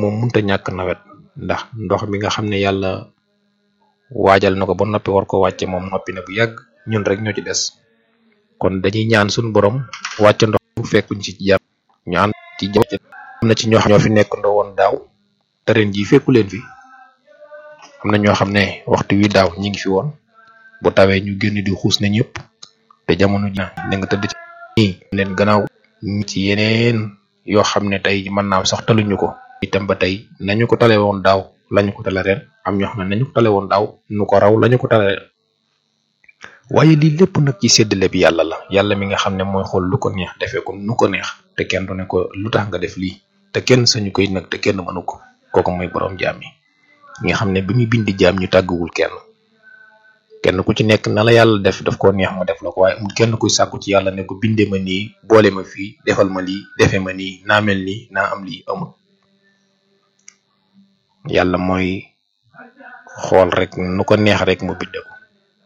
moom munta ñàkk nawet ndax ndox mi nga xam ne yàlla waajal na ko ba noppi war ko wàcce moom noppi na bu yàgg ñun rek ñoo ci des kon dañuy ñaan suñu borom wàcce ndox bu fekkuñ ci jàmm ñu ànd ci jàmm am na ci ñoo xam ñoo fi nekk ndoo woon daaw te ren jii fekku leen fi am na ñoo xam ne waxtu wi daaw ñi ngi fi woon bu tawee ñu génn di xuus na ñëpp te jamono ji ne nga tëdd ci nii leen gannaaw ñi ci yeneen yoo xam ne tey mën naa sax taluñu ko itam ba tey nañu ko tale woon daaw lañu ko tale ren am ñoo xam ne nañu ko tale woon daaw nu ko raw lañu ko tale ren waaye lii lépp nag ci séddale bi yàlla la yàlla mi nga xam ne mooy xool lu ko neex defee ko nu ko neex te kenn du ne ko lu tax nga def lii te kenn sañu koy nag te kenn mënu ko kooku mooy borom jaam yi nga xam ne bi muy bindi jaam ñu tàgguwul kenn kenn ku ci nekk na la yàlla def daf koo neex mu def la ko waaye amul kenn kuy sàkku ci yàlla ne ko bindee ma nii boole ma fii defal ma lii defee ma nii naa mel nii naa am lii amul yàlla mooy xool rek nu ko neex rek mu binde ko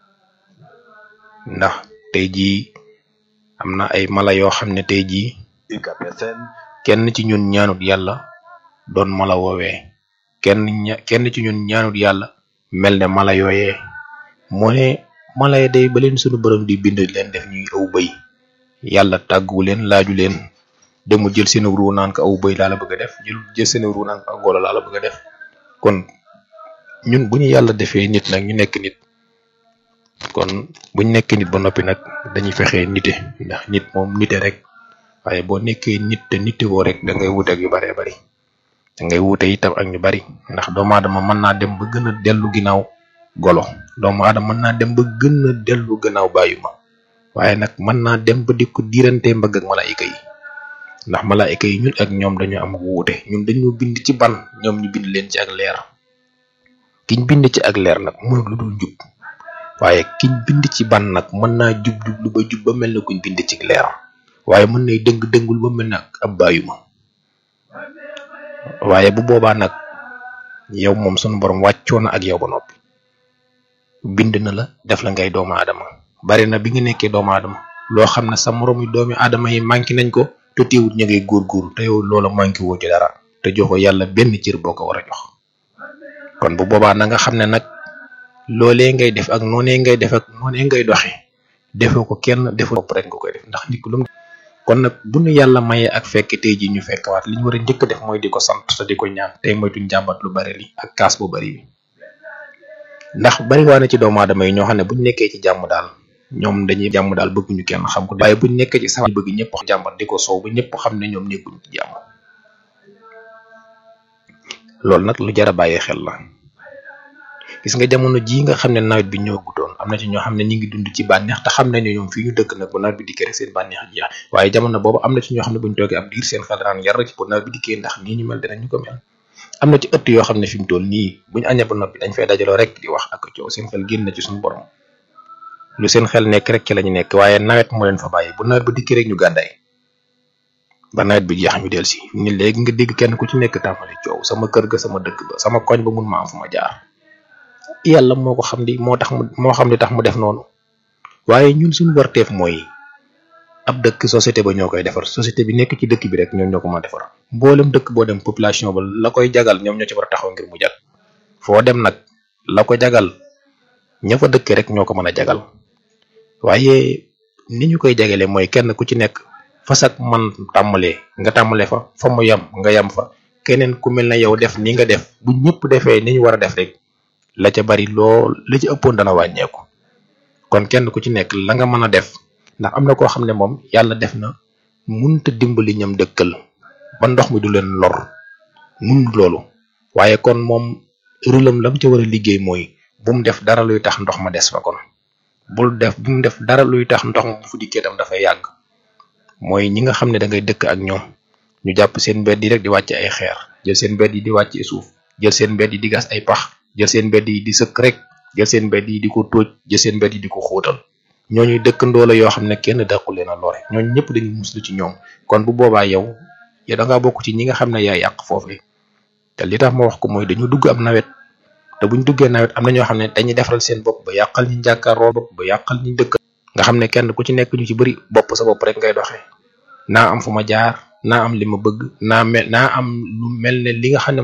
ndax tey jii am na ay mala yoo xam ne tey jii kenn ci ñun ñaanut yàlla doon mala woowee kenn ña kenn ci ñun ñaanut yàlla mel ne mala yooyee moo ne mala yi day ba leen sunu borom di bind leen def ñuy aw bëy yàlla tàgguwu leen laaju leen demu jël seen ruu naan ko aw bëy laa la bëgg a def jël jël seen ruu naan ko aw golo laa la bëgg a def kon ñun bu ñu yàlla defee nit nag ñu nekk nit kon buñ nekkee nit ba noppi nag dañuy fexee nite ndax nit moom nite rek waaye boo nekkee nit te nite woo rek da ngay wute ak yu baree bari da ngay wute itam ak ñu bari ndax doomu aadama mën naa dem ba gën a dellu ginnaaw golo doomu aadama mën naa dem ba gën a dellu gannaaw bàyyu ma waaye nag mën naa dem ba di ko diirante mbagg ak malaayika yi ndax malaayika yi ñun ak ñoom dañu am wuute ñun dañoo bind ci ban ñoom ñu bind leen ci ak leer kiñ bind ci ak leer nag mooy lu dul jub waaye kiñ bind ci ban nag mën naa jub jublu ba jub ba mel na kuñ bind ci leer waaye mën nay dëng dëngul ba mel na ab bàyyu ma waaye bu boobaa nag yow moom sunu borom wàccoo na ak yow ba noppi bind na la def la ngay doomu aadama bari na bi nga nekkee doomu aadama loo xam ne sa moroomi doomi aadama yi manqué nañ ko te teewut ñu ngay góorgóorlu te yow loola manqué woo ci dara te joxo yàlla benn cër boo ko war a jox kon bu boobaa na nga xam ne nag loolee ngay def ak noonee ngay def ak noonee ngay doxe defoo ko kenn defoo bopp rek nga koy def ndax nit ku lu mu kon nag bu nu yàlla mayee ak fekk tey ji ñu fekkwaat li ñu war a njëkk def mooy di ko sant te di ko ñaan tey moytuñ jàmbat lu bari li ak kaas bu bari bi ndax bari waa na ci doomu aadama yi ñoo xam ne buñ nekkee ci jàmm daal ñoom dañuy jàmm daal bëgguñu kenn xam ko waaye buñ nekkee ci sax bëgg ñëpp jàmbat di ko soow ba ñëpp xam ne ñoom nekkuñ ci jàmm loolu nag lu jar a bàyyi xel la gis nga jamono jii nga xam ne nawet bi ñëwagutoon am na ci ñoo xam ne ñi ngi dund ci bànneex te xam nañu ñoom fii ñu dëkk nag bu nawet bi dikkee rek seen bànneex jeex waaye jamono boobu am na ci ñoo xam ne buñ toogee ab diir seen xel daan yar ci bu nawet bi dikkee ndax nii ñu mel dinañu ko mel am na ci ëtt yoo xam ne fi mu toll nii buñ añee ba noppi dañ fay dajaloo rek di wax ak coow seen xel génn na ci suñu borom lu seen xel nekk rek ci lañu nekk waaye nawet moo leen fa bàyyi bu nawet bi dikkee rek ñu gàddaay ba nawet bi jeex ñu del si ni léegi nga dégg kenn ku ci nekk tàmbali coow sama kër ga sama dëkk ba sama koñ ba mun ma am fu ma jaar yàlla moo ko xam di moo tax mu moo xam li tax mu def noonu waaye ñun suñu warteef mooy ab dëkk société ba ñoo koy defar société bi nekk ci dëkk bi rek ñoom ñoo ko mën a defar mboolem dëkk boo dem population ba la koy jagal ñoom ñoo ci war a taxaw ngir mu jag foo dem nag la ko jagal ña fa dëkk rek ñoo ko mën a jagal waaye ni ñu koy jagale mooy kenn ku ci nekk fasak man tàmmalee nga tàmmalee fa fa mu yam nga yam fa keneen ku mel na yow def ni nga def bu ñëpp defee ni ñu war a def rek la ca bari lool la ci ëppoon dana wàññeeku kon kenn ku ci nekk la nga mën a def ndax am na koo xam ne moom yàlla def na munta dimbali ñam dëkkal ba ndox mi du leen lor mun loolu waaye kon moom rëlam lam ca war a liggéey mooy bu mu def dara luy tax ndox ma des fa kon bul def bu mu def dara luy tax ndox ma bu fu dikkee tam dafay yàgg mooy ñi nga xam ne da ngay dëkk ak ñoom ñu jàpp seen mbedd yi rek di wàcc ay xeer jël seen mbedd yi di wàcc suuf jël seen mbedd yi di gas ay pax jël seen mbedd yi di sëkk rek jël seen mbedd yi di ko tóoj jël seen mbedd yi di ko xóotal ñooñuy dëkkandoo la yoo xam ne kenn dàqu leen a lore ñooñu ñëpp dañuy muslu ci ñoom kon bu boobaa yow yow da ngaa bokk ci ñi nga xam ne yaa yàq foofu te li tax ma wax ko mooy dañu dugg am nawet te buñ duggee nawet am na ñoo xam ne dañuy defaral seen bopp ba yàqal ñu jàkkaarloo bopp ba yàqal ñu dëkk nga xam ne kenn ku ci nekk ñu ci bëri bopp sa bopp rek ngay doxee naa am fu ma jaar naa am li ma bëgg naa mel naa am lu mel ne li nga xam ne